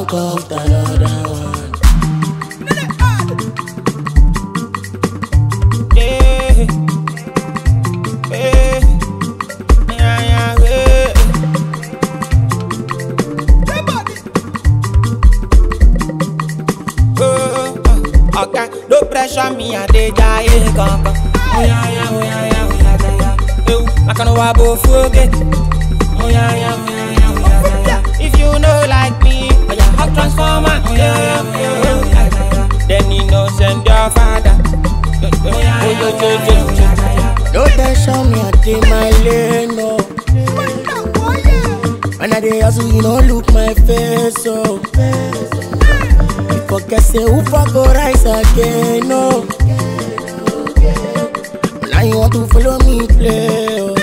One cup another one. Yeah. Yeah. Yeah, yeah, yeah. Oh, oh, okay, no pressure me, I dey jaye kankan. Oh yeah, yeah, oh yeah, yeah, oh yeah, yeah, yeah. Ew, I can wa bo fuge. Oh yeah, yeah, oh yeah, yeah, oh yeah, yeah, yeah. If you know like me, oh yeah, hot transformer. Oh yeah, yeah, oh yeah, yeah, oh yeah, yeah, yeah. Then you know send your father. Oh yeah, yeah, oh yeah, yeah, yeah, yeah. No tension, me I dey my lane, no. When I dey hustle, you don't look my face, so. You forget say who for go rise again, no. Now you want to follow me play, oh.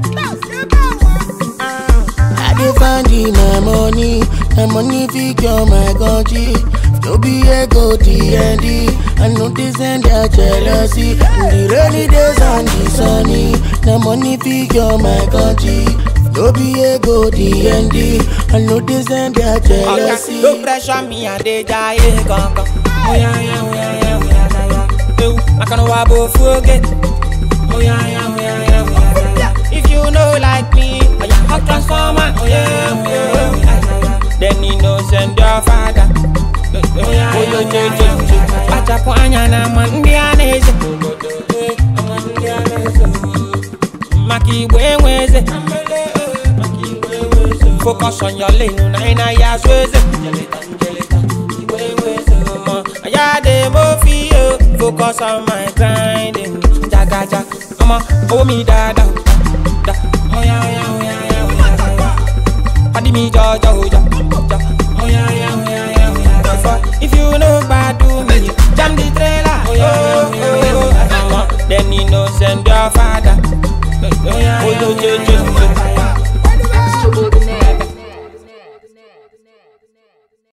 I dey find the my money, my money figure my country. No be ego DND, I know this and their jealousy. In the rainy days and the sunny, the money figure my country. No be ego DND, I know this and their jealousy. Okay, no pressure me, I dey jaye kankan. Oh yeah, yeah, oh yeah, yeah, oh yeah, yeah, yeah. Ew, I can wa bo fuge. Oh yeah, yeah, oh yeah, yeah, oh yeah, yeah, yeah. If you know like me, oh yeah, hot transformer. Oh yeah, oh yeah, oh yeah, yeah, yeah. Then you know send your father. Oh yeah, oh yeah, yeah, yeah, yeah. Achapo anya na mandi aneze. Mandi aneze. Maki igwe nweze. Focus on your lane, na ina ya sweze. Aya de mo fi yo, focus on my grinding. Jaga jaga, ọmọ owó mi dáadáa, da. Oya oya oya oya oya oya. Padi mi jọjọ oja, ja. Oya oya oya oya oya. Therefore, if you no gbadu me, jam the trailer. Oya oya oya oya oya. Then you know send your father. Oya oya oya oya.